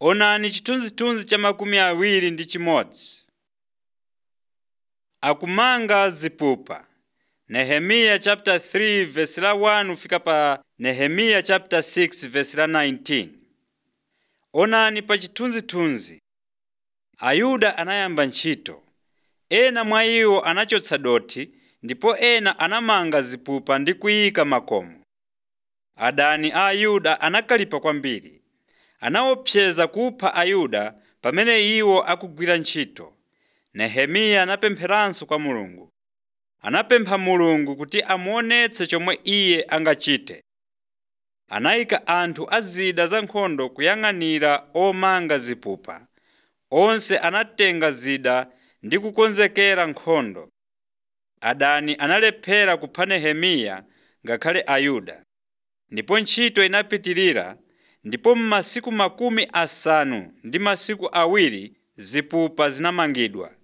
Onani chithunzithunzi cha makumi awiri ndi chimodzi. Akumanga zipupa. Nehemiya chapter 3 verse la 1 fika pa Nehemiya chapter 6 verse la 19. Onani pa chithunzithunzi. Ayuda anayamba ntchito. Ena mwa iwo anachotsa dothi ndipo ena anamanga zipupa ndi kuyika makomo. Adani a Ayuda anakalipa kwambiri. Anaopseza kupha Ayuda pamene iwo akugwira ntchito. Nehemiya anapempheranso kwa Mulungu. Anapempha Mulungu kuti amuonetse chomwe iye angachite. Anayika anthu a zida za nkhondo kuyang'anira omanga zipupa. Onse anatenga zida ndi kukonzekera nkhondo. Adani analephera kupha Nehemiya ngakhale Ayuda. Ndipo ntchito inapitirira ndipo m'masiku makumi asanu ndi masiku awiri zipupa zinamangidwa.